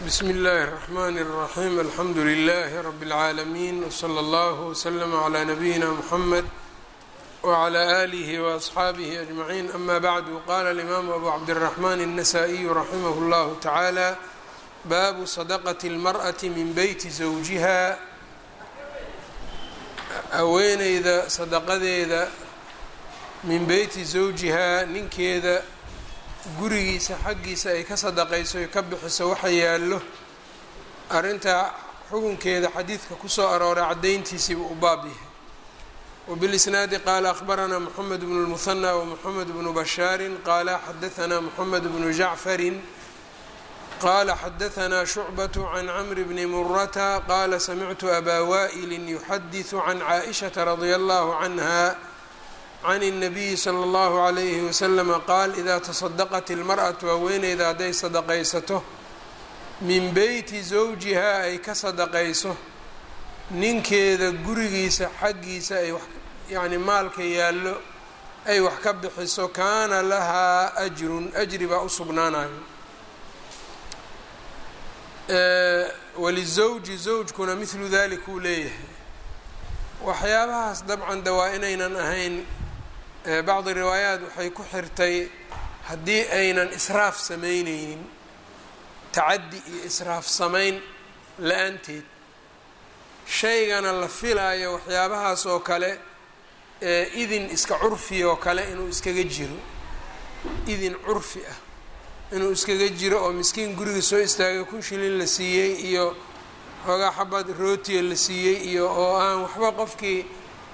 bsm اllh الرحmn الرaحيم alxamdu لlh رb العaalمين وslى اllه وslm عlى نbyina mحmed وعlى آlih وأصxaabih أجمعين ama bعd qala الإmam أbu cabdالرحmn النsائي raximh اllah taعalى baabu صدqة الmarأة min beyti زawjiha haweeneyda sadaqadeeda min beyti zawjihaa ninkeeda gurigiisa xaggiisa ay ka sadaqayso ay ka bixiso waxa yaallo arrintaa xukunkeeda xadiidka kusoo arooray caddayntiisiiba u baab yahay wbilisnaadi qaala akhbaranaa moxamed bnu lmuhanى wmoxamed bnu bashaarin qaala xadaanaa moxamed bnu jacfarin qaala xadaanaa shucbaة can camri bni murata qaala samictu abaa waa'ilin yuxadiثu can caaئishaةa radia allahu canha can الnabiyi slى اllahu عalayhi waslama qaal idaa tasadaqat ilmarأatu haweeneyda hadday sadaqaysato min beyti zawjihaa ay ka sadaqayso ninkeeda gurigiisa xaggiisa ay yani maalka yaallo ay wax ka bixiso kaana lahaa ajrun ajri baa u sugnaanayo walizawji zawjkuna midlu dalik uu leeyahay waxyaabahaas dabcan de waa inaynan ahayn bacdi riwaayaat waxay ku xirtay haddii aynan israaf samayneynin tacaddi iyo israaf samayn la-aanteed shaygana la filaayo waxyaabahaas oo kale idin iska curfi oo kale inuu iskaga jiro idin curfi ah inuu iskaga jiro oo miskiin guriga soo istaagay kun shilin la siiyey iyo xoogaa xabad rootiya la siiyey iyo oo aan waxba qofkii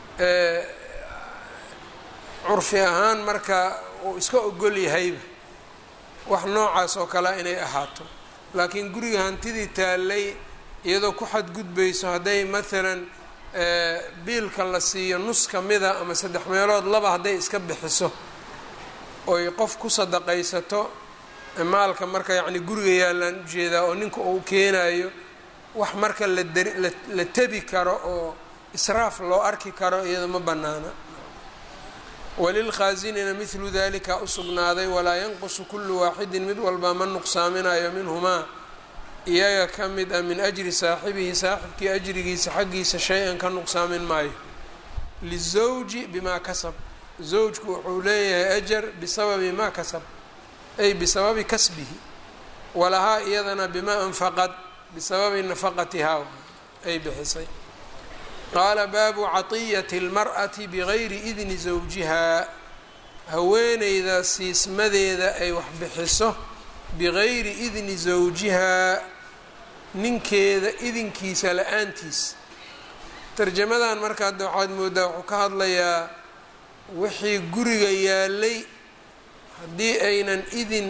curfi ahaan marka uu iska ogol yahayba wax noocaas oo kalea inay ahaato laakiin guriga hantidii taallay iyadoo ku xadgudbayso hadday maalan biilka la siiyo nus ka mida ama saddex meelood laba hadday iska bixiso oy qof ku sadaqaysato maalka marka yacni guriga yaallaan ujeedaa oo ninka uu keenayo wax marka la dari la tebi karo oo israaf loo arki karo iyado ma bannaana walilkhaasinina midlu dalika u sugnaaday walaa yanqusu kullu waaxidin mid walba ma nuqsaaminayo minhumaa iyaga ka mid ah min ajri saaxibihi saaxibkii ajrigiisa xaggiisa shay-an ka nuqsaamin maayo lizawji bimaa kasab zawjku wuxuu leeyahay ajar bisababi maa kasab ay bisababi kasbihi walahaa iyadana bimaa anfaqad bisababi nafaqatihaa ay bixisay qaala baabu caطiyati اlmar'ati bigayri idni zawjihaa haweeneyda siismadeeda ay wax bixiso bigayri idni zawjihaa ninkeeda idinkiisa la-aantiis tarjamadan marka hadda waxaad moodaa wuxuu ka hadlayaa wixii guriga yaalay haddii aynan idin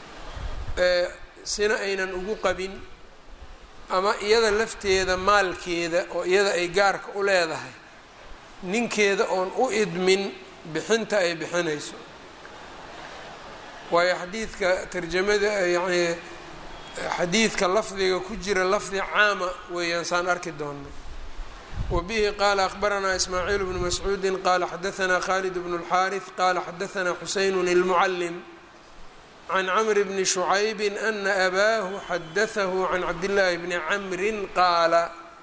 sina aynan ugu qabin ama iyada lafteeda maalkeeda oo iyada ay gaarka u leedahay ninkeeda oon u idmin bixinta ay bixinayso waayo xadiidka tarjamada yacni xadiidka lafdiga ku jira lafdi caama weeyaan saan arki doonay wa bihi qaala akhbaranaa ismaaciil bnu mascuudi qaala xadaanaa khalid bnu اlxaariث qaala xadaanaa xuseyn اlmucalim can camr bni shucaybi ana abaahu xadahahu can cabdillaahi bni camrin qaala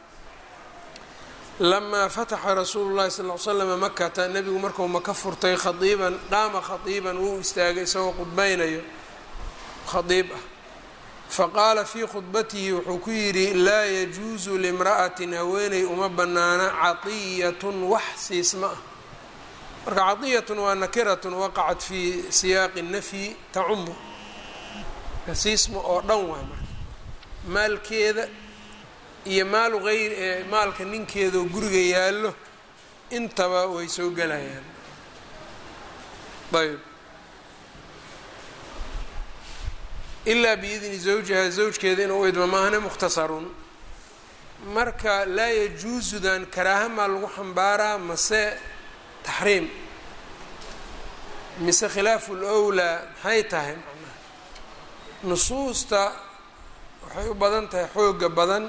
lamaa fataxa rasuulu llahi sal l slama makata nebigu marku maka furtay khaiiban dhaama khaiiban wuu istaagay isagoo khudbaynayo khaiib ah faqaala fii khudbatihi wuxuu ku yidhi laa yajuusu limra'atin haweeney uma bannaana caطiyatun wax siisma ah marka caطiyatun waa nakiratun waqacat fii siyaaqi nafyi tacumu siisma oo dhan waa marka maalkeeda iyo maalu ayr maalka ninkeedaoo guriga yaallo intaba way soo gelayaan ayb ilaa biidni zawjiha zawjkeeda inuu idmo maahane mukhtasarun marka laa yajuusudan karaaha maa lagu xambaaraa mase taxriim mise khilaafu lwlaa maxay tahay macnaha nusuusta waxay u badan tahay xooga badan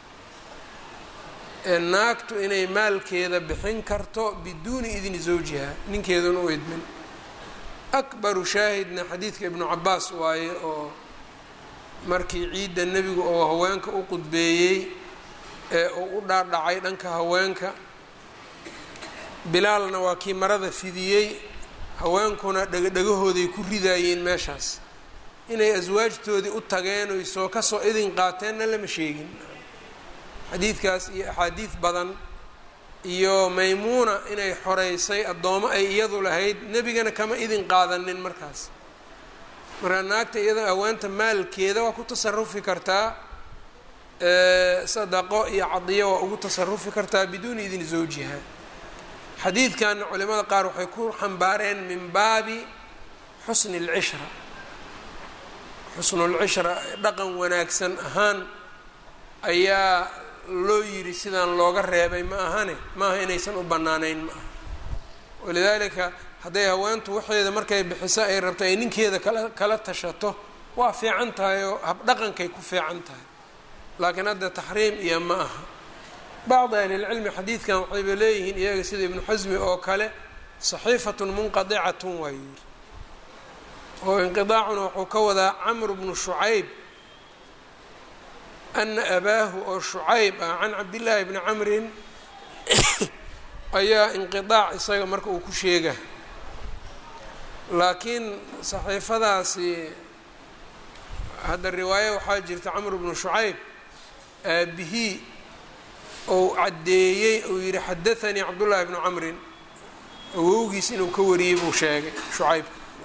ee naagtu inay maalkeeda bixin karto biduuni idni zawjiha ninkeeduna u idmin akbaru shaahidna xadiidka ibnu cabaas waaye oo markii ciidda nebigu oo haweenka u qudbeeyey ee uu u dhaadhacay dhanka haweenka bilaalna waa kii marada fidiyey haweenkuna dhegadhegahooday ku ridaayeen meeshaas inay aswaajtoodii u tageen oy soo kasoo idin qaateenna lama sheegin xadiidkaas iyo axaadiid badan iyo maymuuna inay xoreysay addoomo ay iyadu lahayd nebigana kama idin qaadanin markaas markaa naagta iyada haweenta maalkeeda waa ku tasarufi kartaa sadaqo iyo cadiyo waa ugu tasarufi kartaa biduuni idin zawjiha xadiidkanna culimada qaar waxay ku xambaareen min baabi xusni اlcishra xusnulcishra dhaqan wanaagsan ahaan ayaa loo yiri sidaan looga reebay ma ahane maaha inaysan u banaanayn ma aha walidaalika hadday haweentu waxeeda markay bixiso ay rabto ay ninkeeda kala kala tashato waa fiican tahay oo habdhaqankay ku fiican tahay laakiin hadda taxriim iyo ma aha bacdi ahlilcilmi xadiidkan waxayba leeyihiin iyaga sida ibnu xasmi oo kale saxiifatun munqadicatun waa yiri oo inqidaacuna wuxuu ka wadaa camr bnu shucayb ana abaahu oo shucayb ah can cabdillaahi bni camrin ayaa inqidaac isaga marka uu ku sheega laakiin saxiifadaasi hadda riwaayo waxaa jirta camr bnu shucayb aabihii ou caddeeyey uu yihi xadathanii cabdullaahi bnu camrin awowgiis inuu ka wariyey buu sheegay shucayb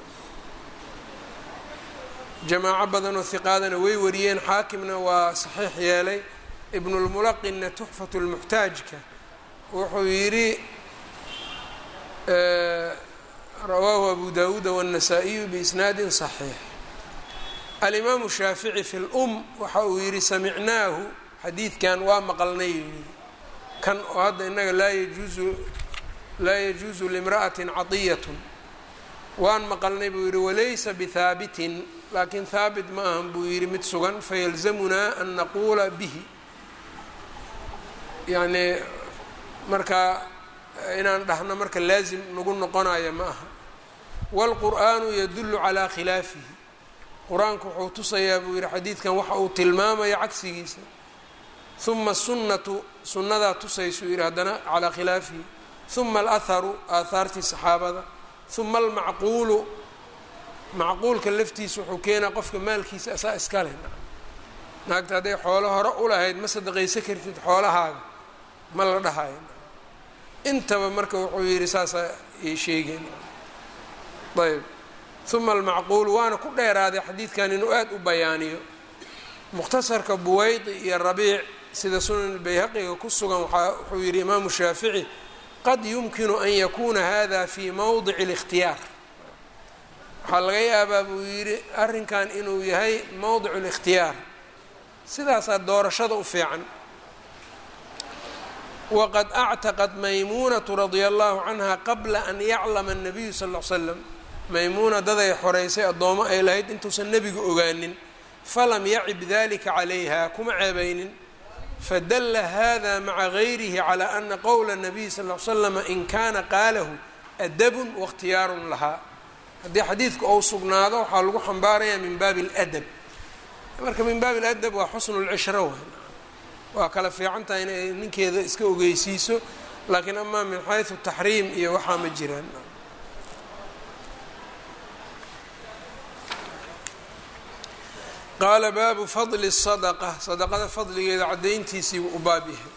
jamaaco badanoo hiqaadana way wariyeen xaakimna waa saxiix yeelay ibnulmulaqinna tuxfatu lmuxtaajka wuxuu yidhi rawaahu abu dawuuda wاnnasaa-iyu biisnaadin صaxiix alimaamu shaafici fi lum waxa uu yidhi samicnaahu xadiidkan waa maqalnay yidhi kan oo hadda inaga laa yajuuzu laa yajuuzu limra'atin cadiyatun waan maqalnay buu yidhi walaysa bihaabitin laakiin haabit ma ahan buu yidhi mid sugan fayalzamunaa an naquula bihi yacnii marka inaan dhahno marka laazim nagu noqonaya ma aha wاlqur'aanu yadulu calaa khilaafihi qur-aanku wuxuu tusayaa buu yihi xadiidkan waxa uu tilmaamaya cagsigiisa huma sunnatu sunnadaa tusaysuu yihi haddana calaa khilaafihi huma alahharu aahaartii saxaabada huma almacquulu macquulka laftiisa wuxuu keenaa qofka maalkiisa asaa iskale naagta hadday xoolo hore ulahayd ma sadaqaysa kartid xoolahaaga ma la dhahayo intaba marka wuxuu yihi saasaa ay sheegeen ayb huma almacquul waana ku dheeraaday xadiidkan inuu aada u bayaaniyo mukhtasarka buweydi iyo rabiic sida sunan bayhaqiga ku sugan waaa wuxuu yihi imaamu shaafici qad yumkinu an yakuna hada fi mowdici اlاkhtiyaar waxaa laga yaabaa buu yidhi arrinkan inuu yahay mowdicu اlاkhtiyaar sidaasaa doorashada u fiican waqad actaqad maymuunatu radia allahu canha qabla an yaclama الnabiyu sal ll l slam maymuuna daday xoreysay addoomo ay lahayd intuusan nebigu ogaanin falam yacib dalika calayha kuma ceebaynin fadalla hada maca gayrihi calى ana qowla الnabiy sal l slama in kana qaalahu adabun waاkhtiyaarun lahaa haddii xadiidku ou sugnaado waxaa lagu xambaarayaa min baabi اladab marka min baabi اladab waa xusnu اlcishra w waa kala fiican tahay inay ninkeeda iska ogeysiiso laakiin amaa min xayثu taxriim iyo waxaa ma jiraan qaala baabu fadli الsadqa sadaqada fadligeeda caddayntiisiibuu u baab yahay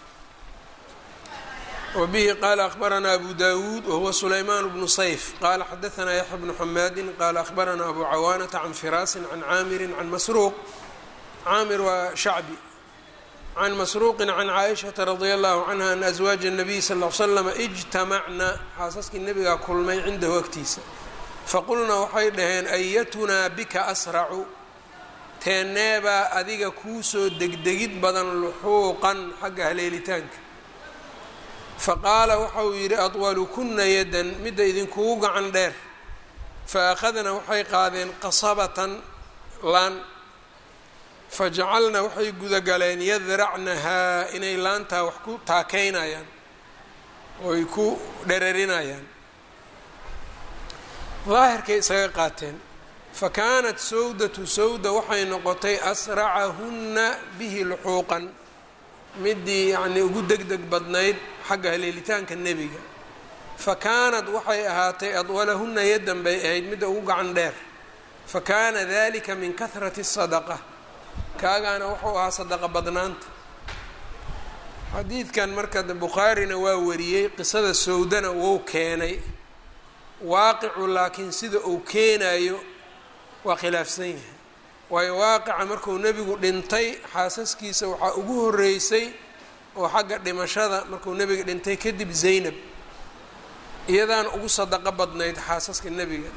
wa bihi qaala akhbaranaa abu dawuud wahuwa sulaymaan bnu sayf qaala xadaanaa yaxya bnu xamaadi qaala akhbaranaa abu cawaanata can firaasin can caamirin can masruuq caamir waa shacbi can masruuqin can caaishata radia allahu canha ana aswaaja الnabiy sal l slama ijtamacna xaasaskii nebigaa kulmay cindahu agtiisa faqulnaa waxay dhaheen ayatunaa bika asracu teeneebaa adiga kuusoo degdegid badan luxuuqan xagga haleelitaanka fa qaala waxa uu yidhi adwalukuna yadan midda idinkugu gacan dheer fa akhadna waxay qaadeen qasabatan laan fajacalna waxay gudagaleen yadracnahaa inay laantaa wax ku taakeynayaan oy ku dherarinayaan daahirkay isaga qaateen fa kaanat sawdatu sawda waxay noqotay asracahunna bihi luxuuqan midii yacnii ugu deg deg badnayd xagga haleelitaanka nebiga fa kaanad waxay ahaatay adwalahunna yaddan bay ahayd midda ugu gacan dheer fa kaana dalika min kahrati sadaqa kaagaana wuxuu ahaa sadaqa badnaanta xadiidkan marka bukhaarina waa wariyey qisada sawdana wou keenay waaqicu laakiin sida uu keenayo waa khilaafsan yahay waayo waaqica markuu nebigu dhintay xaasaskiisa waxaa ugu horeysay oo xagga dhimashada markuu nebiga dhintay kadib zaynab iyadaana ugu sadaqo badnayd xaasaska nebiga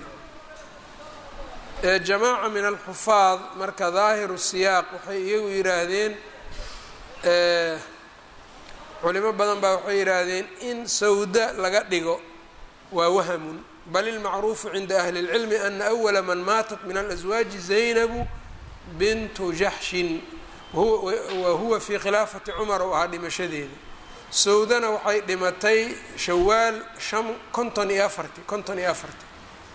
ee jamaaca min alxufaad marka daahiru siyaaq waxay iyagu yidhaahdeen culimo badan baa waxay yidhaahdeen in sawda laga dhigo waa wahamun bal ilmacruufu cinda ahli اlcilmi ana awala man maatat min alaswaaji zaynabu bintu jaxshin wa huwa fii khilaafati cumar oo ahaa dhimashadeeda sawdana waxay dhimatay shawaal shan konton iyo afarti konton iyo afarti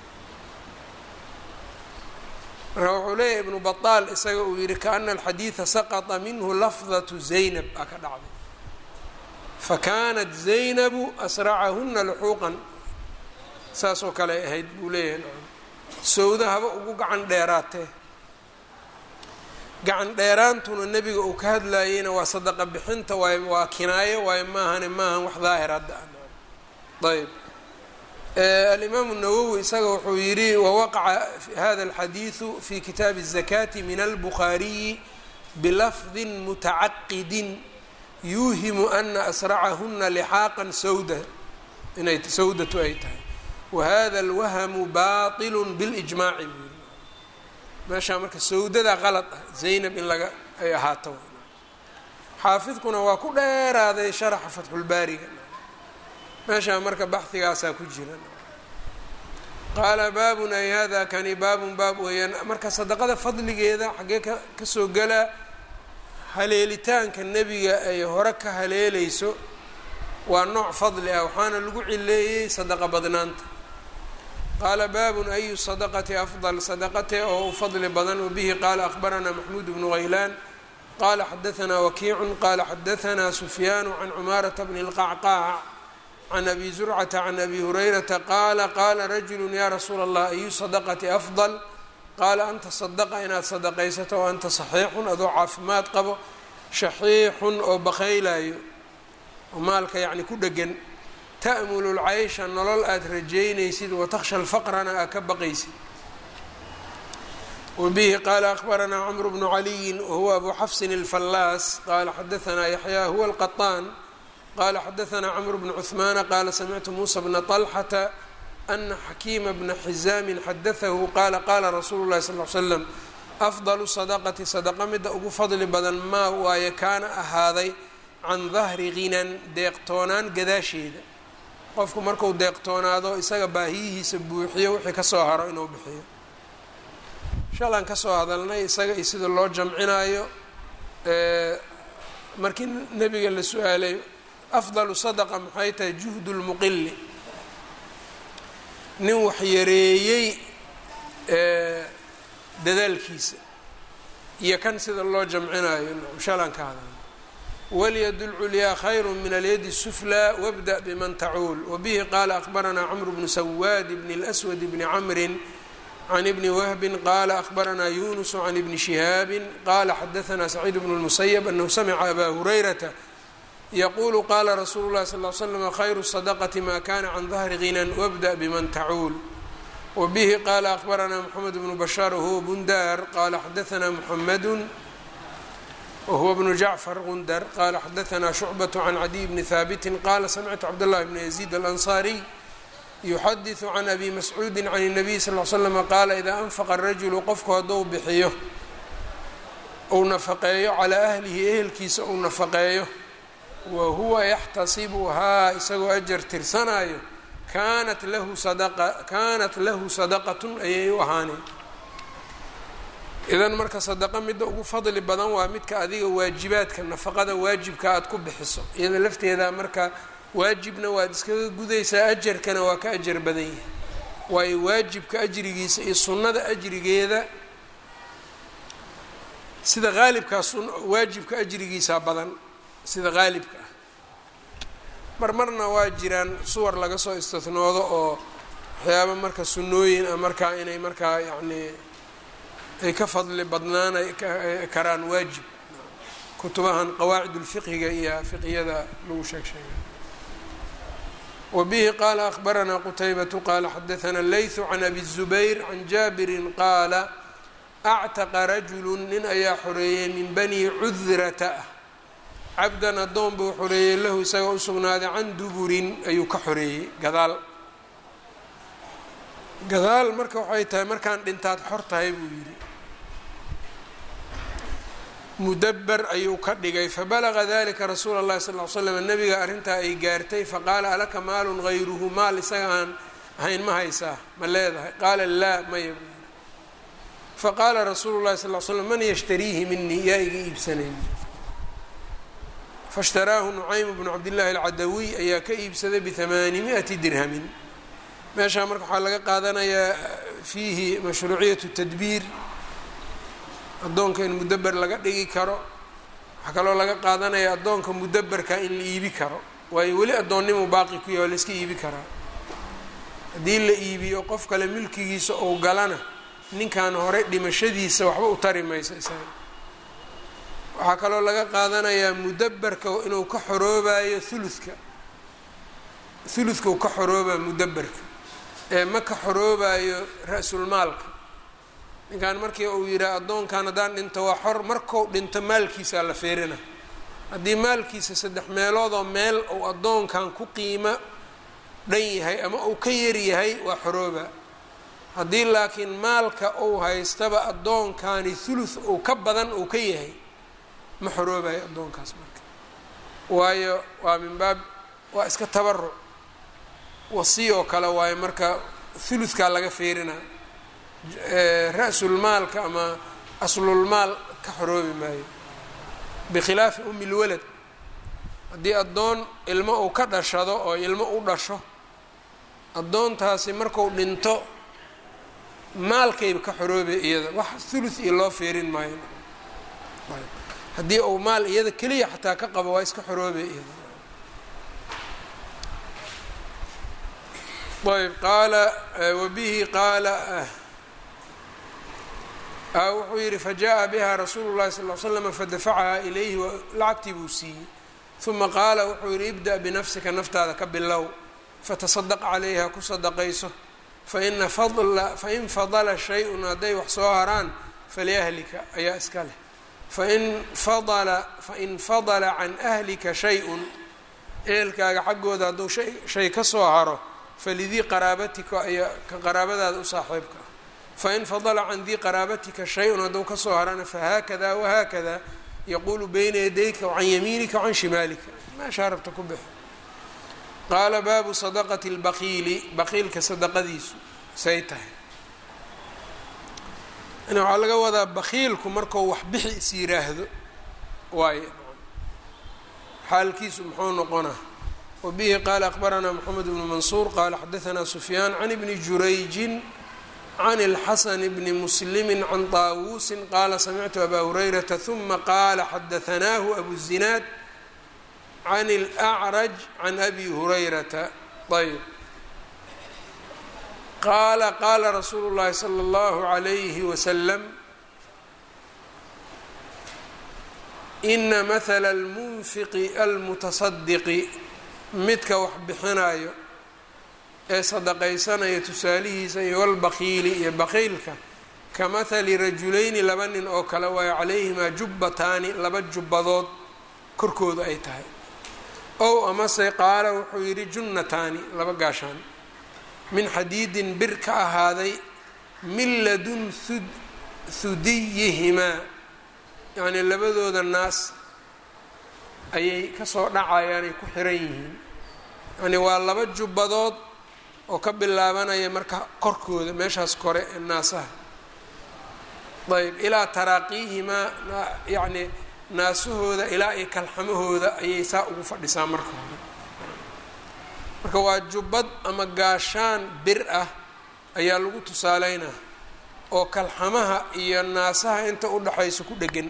marka wuxuu leeyahay ibnu baطaal isaga uu yihi kaana alxadiida saqطa minhu lafdaة zaynab aa ka dhacday fakanat zaynabu asracahuna luxuuqan saasoo kale ay ahayd buu leeyahay sawda haba ugu gacan dheeraatee gacan dheeraantuna nebiga uu ka hadlayeyna waa sadaqa bixinta waay waa kinaayo waayo maahane maahan wax daahir hadda ayb alimaamu nawowi isaga wuxuu yidhi wawaqaca hada alxadiidu fi kitaabi الzakati min albukhaariyi bilafdi mutacaqidin yuuhimu ana asracahuna lixaaqan sawda inay sawdatu ay tahay wahada alwahamu baطilu bilijmaaci buu yiri meeshaa marka sawdada qalad ah zaynab in laga ay ahaato xaafidkuna waa ku dheeraaday sharaxa fatxulbaariga meeshaa marka baxigaasaa ku jira qaala baabun ay hada kani baabun baab weeyaan marka sadaqada fadligeeda xaggee ka kasoo galaa haleelitaanka nebiga ay hore ka haleeleyso waa nooc fadli ah waxaana lagu cileeyey sadaqa badnaanta qaala baabun ayu sadaqati afdal sadaqate oo u fadli badan wabihi qaala akhbaranaa maxmuud bnu haylaan qala xadaanaa wakiicun qala xadaanaa sufyaanu can cumaarata bni اlqacqaac can abi zurcata can abi hurayrata qaala qaala rajulu ya rasuula allah ayu sadaqati afdal qaala anta sadaqa inaad sadaqaysato o anta saxiixun adoo caafimaad qabo shaxiixun oo bakaylayo oo maalka yacni ku dhegan ta'mulu lcaysha nolol aada rajeynaysid watakhsha lfaqrana aad ka baqaysid wabihi qaala akhbaranaa cmru bnu caliyin wahuwa abu xafsin alfallaas qaala xadaanaa yaxyaa huwa alqaطaan qala xadaanaa cmru bnu cuثmaana qaala samictu muusa bna طalxata ana xakiima bna xizaamin xadaahu qaala qaala rasuulu llahi sal l slam afdalu sadaqati sadaqa midda ugu fadli badan maa waaye kaana ahaaday can dahri ghinan deeqtoonaan gadaasheeda qofku marku deeqtoonaado isaga baahiyihiisa buuxiyo wixii kasoo haro inuu bixiyo shalaan kasoo hadalnay isaga iyo sida loo jamcinaayo markii nebiga la su-aalay afdalu sadaqa maxay tahay juhdu lmuqili nin wax yareeyey dadaalkiisa iyo kan sida loo jamcinayo shalaan ka hadalnay walyad اlculyaa khayru min alyadi الsuflى wabda bman tacuul wabihi qaala akhbaranaa cmr bnu sawaad bn اlأswad bni camri can ibni wahbi qaala akhbaranaa yunus can ibni shihaabi qaala xadaanaa saciid bn اlmusayb anahu samica aba hurayrata yaqulu qala rasuulu اlahi sal ly slm khayru الsadaqati ma kana can dahri ginan wabda bman tacuul wabihi qaala akhbaranaa mxamed bnu bashaar wahuwa bundar qala xadaanaa muxamadu whuwa bnu jacfar gundar qala xadaanaa shucbaة can cadiy bni haabiti qala samictu cabdاllahi bn yaziid alanصariy yuxadiثu can abi mascuudi can الnabiy sal l slm qaala idaa anfaqa rajulu qofku hadduu bixiyo uu nafaqeeyo calaa ahlihi ehelkiisa uu nafaqeeyo wa huwa yaxtasibuhaa isagoo ajar tirsanaayo kaanat lahu sadaqa kaanat lahu sadaqatun ayay u ahaaneen idan marka sadaqa midda ugu fadli badan waa midka adiga waajibaadka nafaqada waajibka aada ku bixiso iyada lafteeda marka waajibna waad iskaga gudaysaa ajarkana waa ka ajar badan yahay waayo waajibka ajrigiisa iyo sunnada ajrigeeda sida haalibkaa sun waajibka ajrigiisaa badan sida haalibka ah mar marna waa jiraan suwar laga soo istinoodo oo waxyaaba marka sunnooyin ah markaa inay markaa yacnii ay ka fadli badnaanay karaan waajib kutubahan qawaacidulfiqhiga iyo fiqyada lagu sheeg sheegay wbihi qaala akhbaranaa qutaybatu qaala xadaana leytu can abi الzubayr can jaabirin qaala actaqa rajulu nin ayaa xoreeyey min bani cudrata ah cabdan addoon buu xoreeyey lahu isaga u sugnaaday can duburin ayuu ka xoreeyey gadaal gadaal marka waxay tahay markaan dhintaad xor tahay buu yidhi mudaber ayuu ka dhigay fabalaga dalika rasuula اllahi sal l slam nabiga arrintaa ay gaartay faqaala alaka maalun hayruhu maal isaga aan ahayn ma haysaa ma leedahay qaala laa maya buu yidhi faqaala rasuulu llahi sal l slam man yashtariihi minii yaa iga iibsanay faاshtaraahu nucaym bnu cabdillahi alcadawiy ayaa ka iibsaday bihamaani miati dirhamin meeshaa marka waxaa laga qaadanayaa fiihi mashruuciyatu tadbiir addoonka in mudaber laga dhigi karo waxaa kaloo laga qaadanaya addoonka mudaberka in la iibi karo waayo weli addoonnimu baaqi ku yahy waa la iska iibi karaa haddii la iibiyo qof kale milkigiisa ou galana ninkan hore dhimashadiisa waxba u tari mayso isaga waxaa kaloo laga qaadanayaa mudaberka inuu ka xoroobayo huludka huludka uu ka xoroobaa mudaberka ee ma ka xoroobayo ra-sulmaalka ninkan markii uu yidhaha addoonkan haddaan dhinto waa xor markou dhinto maalkiisaa la feerina haddii maalkiisa saddex meeloodoo meel uu addoonkan ku qiimo dhan yahay ama uu ka yar yahay waa xorooba haddii laakiin maalka uu haystaba addoonkani thuluth uu ka badan uu ka yahay ma xoroobayo addoonkaas marka waayo waa min baab waa iska tabaruc wasiyoo kale waayo marka thuluthkaa laga feerinaa ra-sulmaalka ama aslulmaal ka xoroobi maayo bikhilaafi umi lwalad haddii addoon ilmo uu ka dhashado oo ilmo u dhasho addoontaasi marku dhinto maalkayba ka xoroobay iyada wax thuluth iyo loo feerin maayo haddii uu maal iyada keliya xataa ka qabo waa iska xoroobay iyada ayb qaala wabihi qaala wuxuu yihi fajaءa biha rasuulu الlahi sal ly slm fadafacaha ilayhi lacagtii buu siiyey ثuma qaala wuxuu yihi ibda binafsika naftaada ka bilow fataصadq calayha ku sadaqayso fain fadla shay-un hadday wax soo haraan faliahlika ayaa iska leh fain fadla can ahlika shay-un ehelkaaga xaggooda hadduu shay ka soo haro falidii qaraabatika ayaa ka qaraabadaada u saaxiibka ah fain fadla can dii qaraabatika shay-un hadduu kasoo harana fahaakada wahaakada yaquulu beyna yadayka can yamiinika can shimaalika meeshaa rabta ku bixo qaala baabu sadaqati اlbaqiili baqiilka sadaqadiisu say tahay yani waxaa laga wadaa bakiilku markuu wax bixi is yiraahdo waayo xaalkiisu muxuu noqonaa wabihi qaala akbaranaa moxamed bnu mansuur qaala xadaanaa sufyaan can ibni jurayjin can اlxasan bni muslimi can taawuusin qaala samictu abaa hurayrata huma qaala xadaanaahu abu zinaad can اlأcraj can abi hurayrata ayb qaala qaala rasuulu اllahi salى اllahu عalayhi wasalam ina mahala اlmunfiqi almutasadiqi midka wax bixinayo ee sadaqaysanaya tusaalihiisa iyo walbaqiili iyo baqiilka ka mahali rajulayni laba nin oo kale waayo calayhimaa jubbataani laba jubbadood korkooda ay tahay ow amase qaala wuxuu yidhi junnataani laba gaashaan min xadiidin bir ka ahaaday min ladun hudiyihimaa yacnii labadooda naas ayay kasoo dhacayaan ay ku xiran yihiin yacnii waa laba jubbadood oo ka bilaabanaya marka korkooda meeshaas kore ee naasaha ayb ilaa taraaqiihimaa yacnii naasahooda ilaa iyo kalxamahooda ayay saa ugu fadhisaa marka hore marka waa jubbad ama gaashaan bir ah ayaa lagu tusaaleynaa oo kalxamaha iyo naasaha inta u dhaxaysa ku dhegan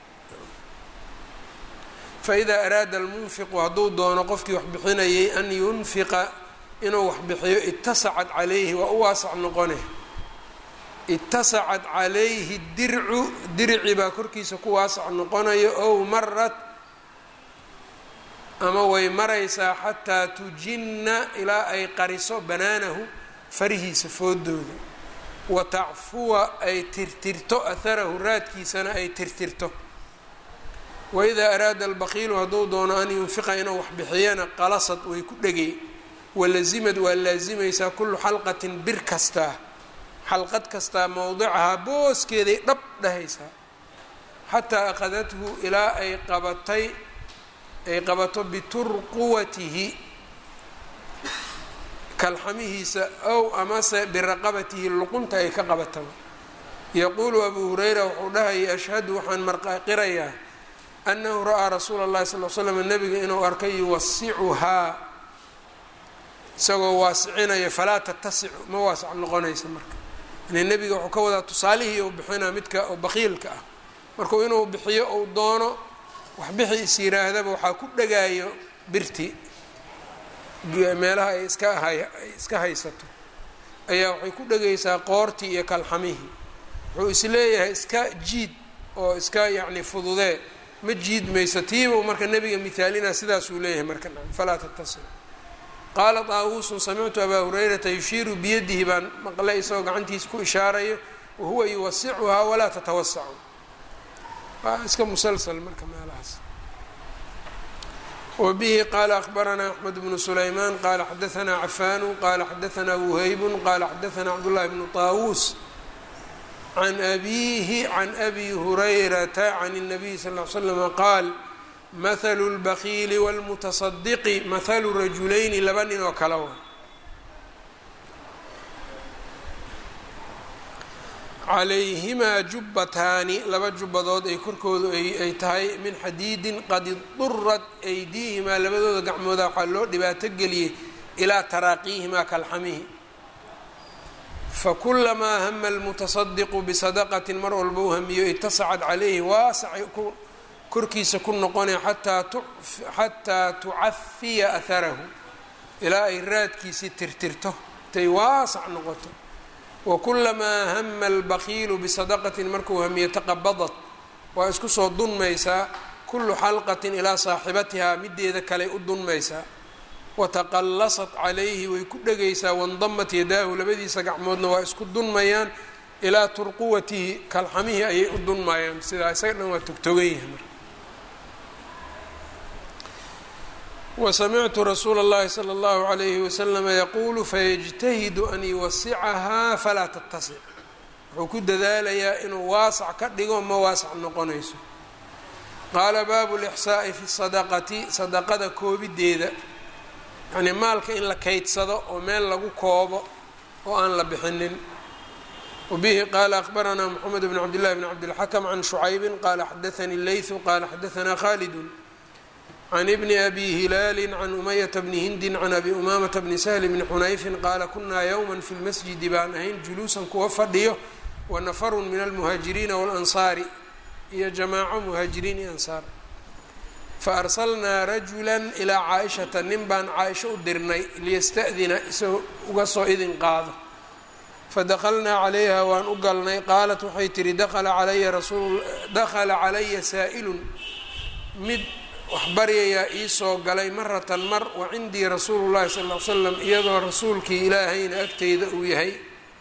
fa idaa araada almunfiqu hadduu doono qofkii wax bixinayay an yunfiqa inuu wax bixiyo itasacad calayhi waa u waasac noqone itasacad calayhi dircu dirci baa korkiisa ku waasac noqonayo ow marat ama way maraysaa xataa tujinna ilaa ay qariso banaanahu farihiisa foodooda wa tacfuwa ay tirtirto aharahu raadkiisana ay tirtirto waidaa araada albaqiilu hadduu doono an yunfiqa inuu wax bixiyana qalasad way ku dhegay walazimad waa laasimaysaa kullu xalqatin bir kastaa xalqad kastaa mowdicahaa booskeeday dhab dhahaysaa xataa akhadathu ilaa ay qabatay ay qabato biturquwatihi kalxamihiisa ow amase biraqabatihi luqunta ay ka qabataba yaquulu abuu hurayra wuxuu dhahayay ashhadu waxaan marqaqirayaa annahu ra'aa rasuula اllahi sal l slam nabiga inuu arkay yuwasicuhaa isagoo waasicinaya falaa tatasicu ma waasac noqonaysa marka yani nebiga wuxuu ka wadaa tusaalihii uu bixinaa midka oo baqiilka ah markuu inuu bixiyo uu doono waxbixi is yiraahdaba waxaa ku dhagaayo birti meelaha ay iska hay ay iska haysato ayaa waxay ku dhegaysaa qoortii iyo kalxamihii wuxuu isleeyahay iska jiid oo iska yacni fududee ma jiid mayso tiiba marka nebiga mihaalina sidaasuu leeyahay marka falaa tattasil qaala taawuusun samictu abaa hurayrata yushiiru biyadihi baan maqlay isagoo gacantiisa ku ishaarayo wahuwa yuwasicuhaa walaa tatawasacu waa iska musalsal marka meelahaas wbihi qala akbaranaa axmed bnu sulaymaan qala xadaanaa cafaanu qala xadaanaa wuhaybun qala xadaanaa cabdullahi bnu taawuus can abiihi can abi hurayrata can الnabiy sal ly slama qaal mahalu اlbakiili wاlmutasadiqi mahalu rajulayni laba nin oo kala wa calayhimaa jubbataani laba jubbadood ay korkoodu ay tahay min xadiidin qad idurat aydiihimaa labadooda gacmooda waxaa loo dhibaato geliyey ilaa taraaqiihimaa kalxamihi fakulamaa hama almutasadiqu bisadaqatin mar walba u hamiyo itasacad calayhi waasacay korkiisa ku noqonay xataa tucafiya aharahu ilaa ay raadkiisii tirtirto intay waasac noqoto wakulamaa hama albakiilu bisadaqatin markuu hamiyo taqabadat waa isku soo dunmaysaa kullu xalqatin ilaa saaxibatihaa mideeda kaley u dunmaysaa wataqallasat calayhi way ku dhegaysaa wandamat yadaahu labadiisa gacmoodna waa isku dunmayaan ilaa turquwatihi kalxamihii ayay u dunmayaan sidaa isaga dhan waa togtogan yahay marka wasamictu rasuula اllahi salى اllahu عalayhi waslama yaquulu fayajtahidu an yuwasicahaa falaa tattasic wuxuu ku dadaalayaa inuu waasac ka dhigo ma waasac noqonayso qaala baabu lixsaa'i fi sadaqati sadaqada koobideeda yacnii maalka in la kaydsado oo meel lagu koobo oo aan la bixinin wabihi qaala akbaranaa moxamed bn cabd llahi bn cabdilxakm can shucaybin qaala xadaanii leytu qaala xadaanaa khaalidun can ibni abi hilaali can umayata bni hindin can abi umaamata bni sahli bni xunayfin qaala kunaa yowma fi lmasjidi baan ahayn juluusan kuwa fadhiyo wa nafarun min almuhaajiriina walansaari iyo jamaaco muhaajiriin iyo ansaar fa arsalnaa rajula ilaa caa-ishata nin baan caa-isho u dirnay liyasta'dina isagoo uga soo idin qaado fadakhalnaa calayha waan u galnay qaalat waxay tihi dakala calaya rasuul dakhala calaya saa'ilun mid wax baryayaa iisoo galay maratan mar wa cindii rasuulu llahi sal ll ly slam iyadoo rasuulkii ilaahayna agteyda uu yahay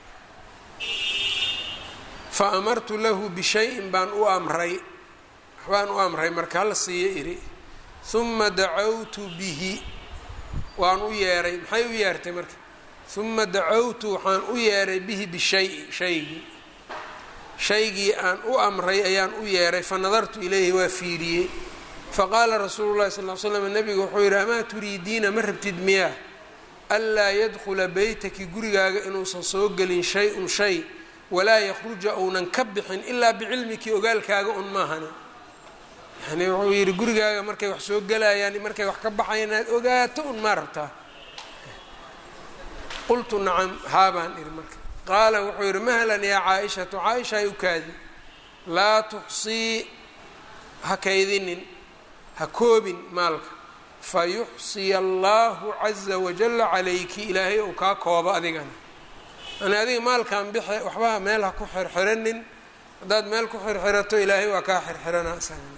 fa amartu lahu bishayin baan u amray waxbaan u amray marka hala siiyo iri huma dacawtu bihi waan u yeeray maxay u yeertay marka huma dacawtu waxaan u yeeray bihi bishayi shaygii shaygii aan u amray ayaan u yeeray fa nadartu ilayhi waa fiiriyey faqaala rasuulu llahi sal l slam nabigu wuxuu yidhi amaa turiidiina ma rabtid miyaa anlaa yadkhula beytaki gurigaaga inuusan soo gelin shay-un shay walaa yakhruja uunan ka bixin ilaa bicilmiki ogaalkaaga un maahane yani wuxuu yidhi gurigaaga markay wax soo gelayaan markay wax ka baxayan inaad ogaato un maa rabtaa qultu nacam haabaan ihi marka qaala wuxuu yidhi mahlan yaa caa-ishatu caa-isha ay u kaadi laa tuxsii ha kaydinin ha koobin maalka fa yuxsiya allahu caza wajalla calayki ilaahay uu kaa koobo adigana yani adiga maalkan bixe waxbaha meel ha ku xirxiranin haddaad meel ku xirxirato ilaahay waa kaa xirxirana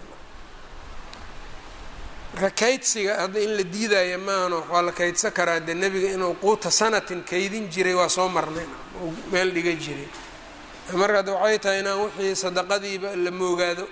marka kaydsiga hadda in la diidaya maahano waa la kaydsan karaa dee nebiga inuu quuta sanatin kaydin jiray waa soo marnay uu meel dhiga jiray marka hadda waxay tahay inaan wixii sadaqadiiba la moogaado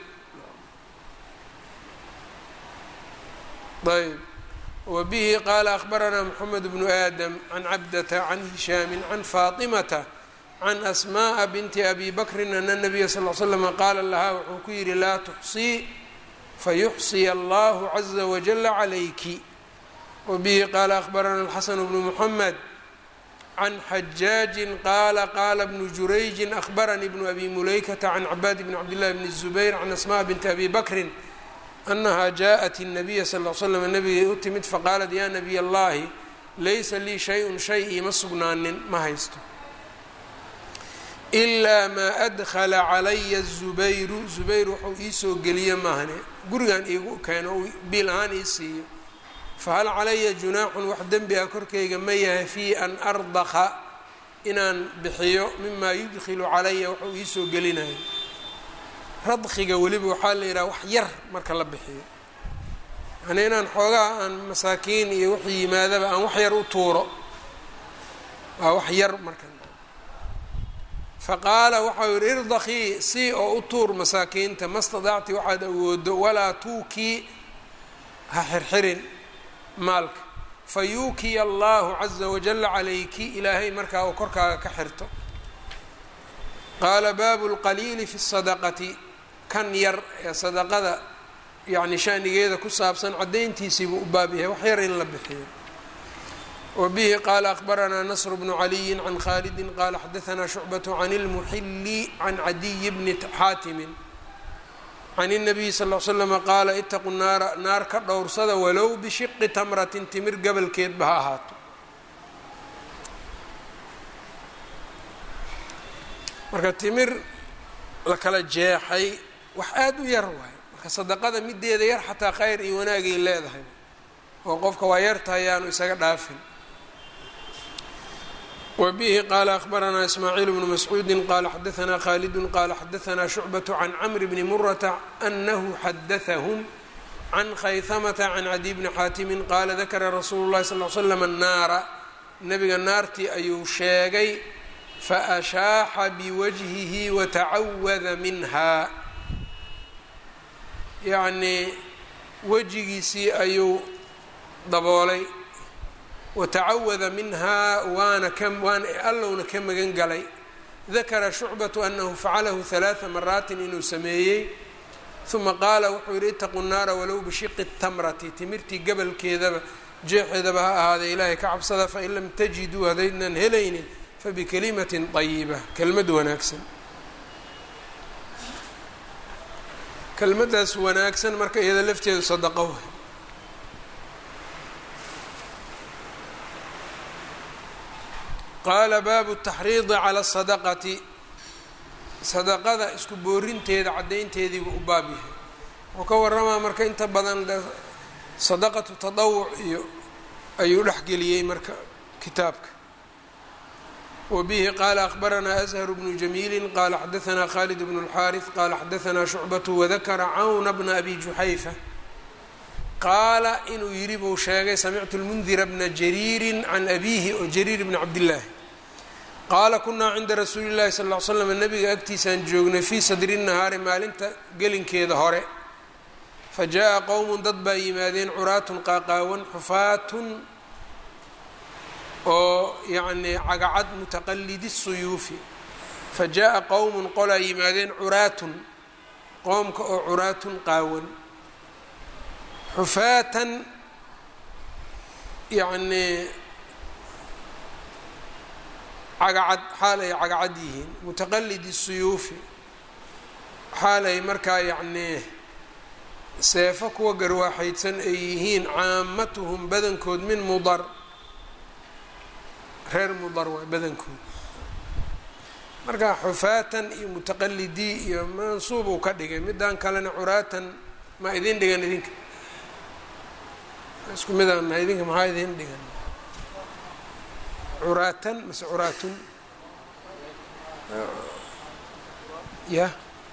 ayb wa bihi qaala akhbaranaa moxamed bnu aadam can cabdata can hishaami can faatimata can asmaءa binti abi bakrin ana nabiya sal l slama qaala lahaa wuxuu ku yidhi laa tuxsii fayuxsiya allahu caza wajala calayki wa bihi qaala akhbarana alxasanu bnu muxamed can xajaajin qaala qaala bnu jurayjin akhbaranii bnu abi mulaykata can cabaad bni cabdillahi bni zubayr can asmaء binti abi bakrin anaha jaaءat الnabiya sal l slam nabigay u timid faqaalat ya nabiy allahi laysa lii shay-un shay iima sugnaanin ma haysto ilaa maa adkhala calaya zubayru zubayr wuxuu iisoo geliye maahne gurigan iigu keeno uu biil ahaan ii siiyo fahal calaya junaaxun wax dembi ah korkayga ma yahay fii an ardaka inaan bixiyo mimaa yudkhilu calaya wuxuu iisoo gelinayo radkiga weliba waxaa la yidhaha wax yar marka la bixiyo yanii inaan xoogaha aan masaakiin iyo wixii yimaadaba aan wax yar u tuuro waa wax yar marka faqaala waxau yihi irdakii si oo u tuur masaakiinta ma stadacti waxaad awoodo walaa tuukii ha xirxirin maalka fa yuukiya allahu caza wajala calayki ilaahay markaa uu korkaaga ka xirto qaala baabu lqaliili fi sadaqati kan yar ee sadaqada yacni shanigeeda ku saabsan caddayntiisiibuu u baab yahay wax yar in la bixiyo wbihi qaala akhbaranaa nasr bnu caliyi can khalidi qaala xadaanaa shucbaة can اlmuxili can cadiyi bni xaatimin can الnabiyi sal l slama qaala itaquu naara naar ka dhowrsada walow bishiqi tamratin timir gabalkeedba ha ahaato marka timir la kala jeexay wax aada u yar waayo marka sadaqada mideeda yar xataa khayr iyo wanaagay leedahay oo qofka waa yartahay yaanu isaga dhaafin wbihi qaala akhbaranaa ismaaciil bnu mascuudi qaala xadaanaa khalidu qaala xadaanaa shucbaة can cmr bni murata anahu xadaثahm can khayhamata can cadiy bni xaatimi qaala dakara rasuulu اlahi sal l slam annaara nabiga naartii ayuu sheegay faashaaxa biwajhihi watacawada minha yacnii wejigiisii ayuu daboolay watacawada minhaa waana ka waana allowna ka magan galay dakara shucbatu anahu facalahu halaaa maraatin inuu sameeyey uma qaala wuxuu yihi itaquu naara walow bishiqi tamrati timirtii gabalkeedaba jeexeedaba ha ahaaday ilaahay ka cabsada fain lam tajiduu hadaydnan helaynin fabikalimatin ayiba kelmad wanaagsan kelmadaas wanaagsan marka iyada lafteedu sadaqo way qaala baabu taxriidi cala sadaqati sadaqada isku boorinteeda caddaynteediibu u baab yahay wuxuu ka waramaa marka inta badan sadaqatu tadawuc iyo ayuu dhexgeliyey marka kitaabka wa bihi qaala akhbaranaa azharu bnu jamiili qaala xadaanaa khalid bnu اlxaariث qaala xadaanaa shucbatu wadakara cawna bna abi juxayfa qaala inuu yidhi buu sheegay samictu lmundira bna jariiri can abiihi oo jariir bni cabdillaahi qaala kunaa cinda rasuuli llahi sal l slam nabiga agtiisaan joognay fii sadri nahaari maalinta gelinkeeda hore fa jaa qowmun dad baa yimaadeen curaatun qaaqaawan xufaatun oo yacnii cagacad mutaqalidi suyuufi fa jaa qowmun qolaa yimaadeen curaatun qoomka oo curaatun qaawan xufaatan yacnii cagacad xaal ay cagacad yihiin mutaqalidi suyuufi xaal ay markaa yacnii seefo kuwa garwaaxaydsan ay yihiin caamatuhum badankood min mudar reer mudar waay badankood marka xufaatan iyo mutaqalidii iyo mansuub uu ka dhigay middan kalena curaatan ma idin dhigan idinka isku midaan nahay idinka maxaa idin dhigan curaatan mase curaatun ya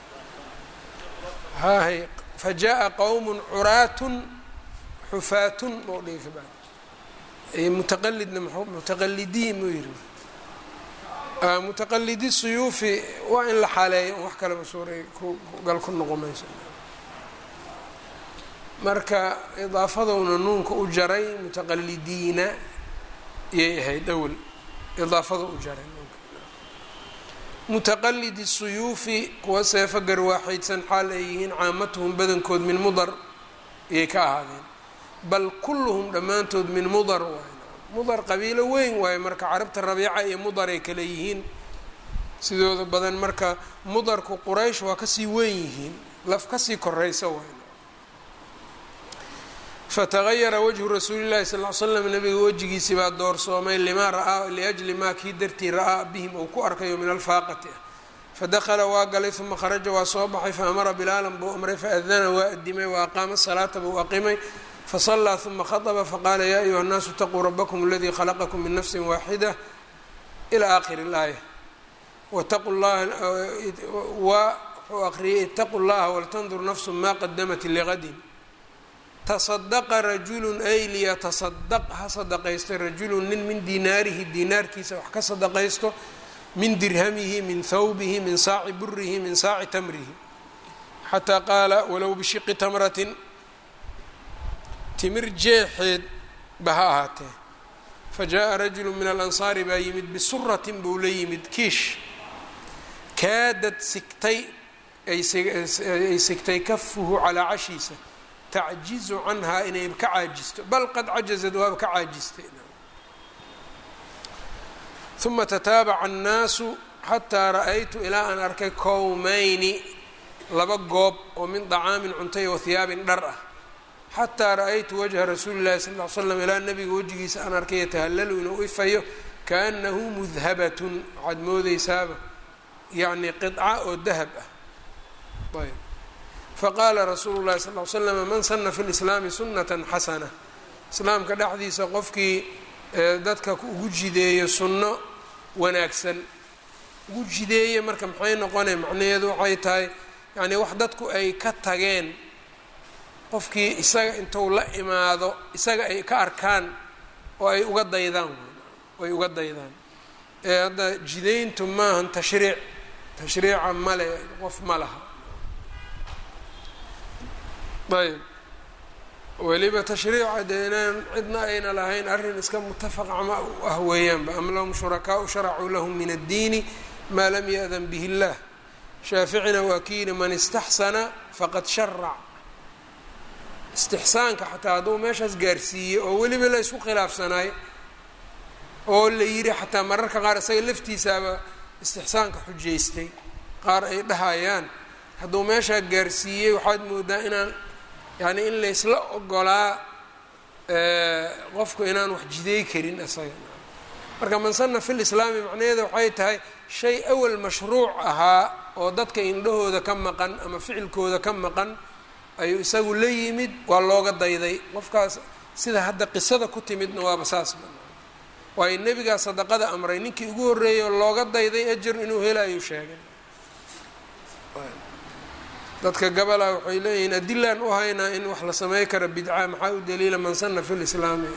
hahay fajaءa qowm curaatun xufaatun mau dhigi ka bacd mutaqalidna mutaqalidiin muu yihi mutaqalidi suyuufi waa in la xaaleeyo wax kaleba suuray gal ku noqo mayso marka idaafadowna nuunka u jaray mutaqalidiina iyay ahayd awel idaafada u jaray nuunka mutaqalidi suyuufi kuwa seefo garwaaxaydsan xaal ay yihiin caamatuhum badankood min mudar iyay ka ahaadeen bal kulluhum dhammaantood min mudar waay mudar qabiilo weyn waayo marka carabta rabiica iyo mudar ay kale yihiin sidooda badan marka mudarku quraysh waa kasii weyn yihiin laf kasii koraysa waay fatagayara wajhu rasuuli llahi sal l slam nabiga wejigiisii baa doorsoomay limaa ra'aa liajli maa kii dartii ra'aa bihim uu ku arkayo min alfaaqati ah fadakala waa galay uma kharaja waa soo baxay faamara bilaalan buu amray faadana waa adimay wa aqaama salaata buu aqimay faصlىa ثuma khaطba faqaala ya ayuha الnaasu اtaquu rabkm اladii khalaqkm min nafsi waaxida ilى akhir اlaaya wtaqu llaha wuxuu aqriyay itaquu llaha waltandur nafsu ma qadamat ligadin taصadaqa rajulu ay liyataصadaq ha sadaqaysto rajulu nin min dinaarihi dinaarkiisa wax ka sadaqaysto min dirhamihi min thawbihi min saaci burihi min saaci tamrihi xataa qaala walow bishiqi tamratin timir jeexeed ba ha ahaatee fa jaa rajulu min alansaari baa yimid bisuratin buu la yimid kiish kaadad sigtay ay sigtay kafuhu calaa cashiisa tacjizu canhaa inay ka caajisto bal qad cajazad waaba ka caajistay uma tataabaca annaasu xataa ra-aytu ilaa aan arkay kowmayni laba goob oo min dacaamin cuntay wa hiyaabin dhar ah xataa ra-aytu wajha rasuuli llahi sal l slam ilaa nabiga wejigiisa aan arkay yatahallalu inuu ifayo kaanahu mudhabatun waxaad moodeysaaba yacni qidca oo dahab ah ayb faqaala rasuulu llahi sal l slama man sana fi lislaami sunnatan xasana islaamka dhexdiisa qofkii dadka ugu jideeyo sunno wanaagsan ugu jideeye marka maxay noqonay macnaheedu waxay tahay yacni wax dadku ay ka tageen qofkii isaga intuu la imaado isaga ay ka arkaan oo ay uga daydaan ay uga daydaan ee hadda jidayntu maahan tashriic tashriica male qof ma laha ayb weliba tashriica dee inaan cidna ayna lahayn arrin iska mutafaqa ma ah weeyaanba am lahum shurakaau sharacuu lahum min addiini maa lam ya-dan bihi اllah shaaficina waa ki yihi man istaxsana faqad sharac istixsaanka xataa hadduu meeshaas gaarsiiyey oo weliba la isku khilaafsanaay oo la yidhi xataa mararka qaar isaga laftiisaaba istixsaanka xujaystay qaar ay dhahayaan hadduu meeshaa gaarsiiyey waxaad moodaa inaan yacni in laysla ogolaa qofku inaan wax jiday karin isaga marka man sana fi lislaami macnaheeda waxay tahay shay awal mashruuc ahaa oo dadka indhahooda ka maqan ama ficilkooda ka maqan ayuu isagu la yimid waa looga dayday qofkaas sida hadda qisada ku timidna waaba saas waayo nebigaa sadaqada amray ninkii ugu horreeyay oo looga dayday ajar inuu helayu sheegay dadka gabola waxay leeyihiin adilaan u haynaa in wax la samey kara bidca maxaa u daliila man sana fi lislaami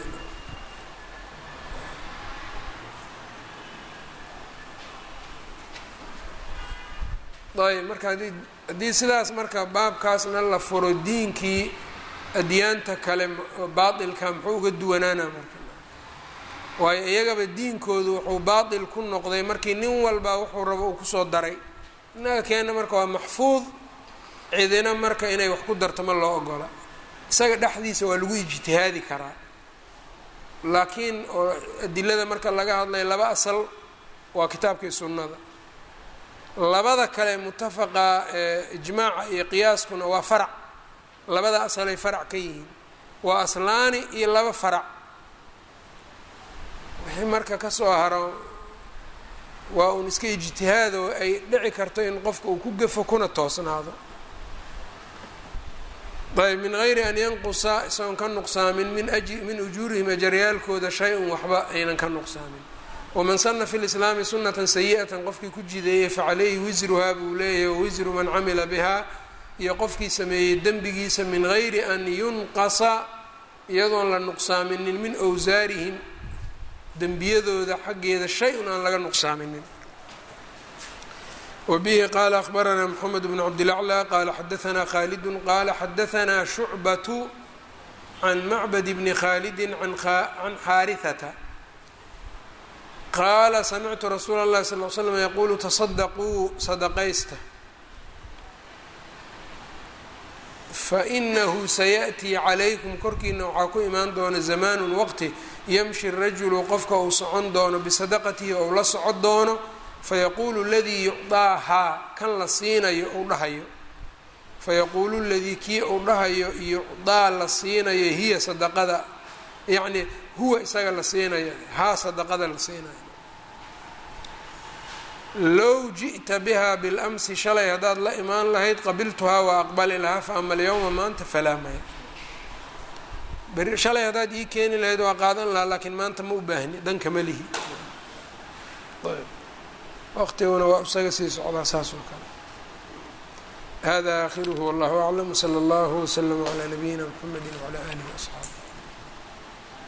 ayb marka haddii haddii sidaas marka baabkaasna la furo diinkii adyaanta kale baatilka muxuu uga duwanaana marka waayo iyagaba diinkoodu wuxuu baatil ku noqday markii nin walba wuxuu rabo uu kusoo daray innaga keena marka waa maxfuud cidina marka inay wax ku darto ma loo ogola isaga dhexdiisa waa lagu ijtihaadi karaa laakiin oo adilada marka laga hadlay laba asal waa kitaabkii sunnada labada kale mutafaqa ijmaaca iyo qiyaaskuna waa farac labada asalay farac ka yihiin waa aslaani iyo laba farac wixii marka kasoo haro waa uun iska ijtihaad oo ay dhici karto in qofka uu ku gafo kuna toosnaado ayb min gayri an yanqusa isagoon ka nuqsaamin min min ujuurihim ajaryaalkooda shay-un waxba aynan ka nuqsaamin waman sana fi lislaami sunatan sayi'atan qofkii ku jideeyey facalayhi wisruhaa buu leeyahay wawisru man camila bihaa iyo qofkii sameeyey dembigiisa min gayri an yunqasa iyadoon la nuqsaaminin min wsaarihim dembiyadooda xaggeeda shay-un aan laga nuqsaaminin wbihi qala akhbaranaa mxamed bn cabdilaclى qala xadaanaa khalidu qala xadaanaa shucbatu can macbad bni khalidi can xaarihata qaala samictu rasuula اllahi sal l slm yaqulu tasadaquu sadaqaysta fainahu sayaأtii calaykum korkiina waxaa ku imaan doona zamaanu waqti yamshi rajulu qofka uu socon doono bisadaqatihi ou la socon doono fayaquulu ladii yucdaahaa kan la siinayo uu dhahayo fayaquulu ladii kii uu dhahayo yucdaa la siinayo hiya sadaqada yacni huwa isaga la siinayo haa sadaqada la siinayo low ji'ta biha bilamsi shalay haddaad la imaan lahayd qabiltuhaa waa aqbali lahaa fa ama alyawma maanta falaa maya beri shalay haddaad ii keeni lahayd waa qaadan lahaa laakiin maanta ma u baahni danka ma lihi waqtiguna waa isaga sii socdaa saas oo kale hada aakhiruhu wallahu aclam wsala allahu wslama calaa nabiyina mxamedi wcalaa alihi waasxaabi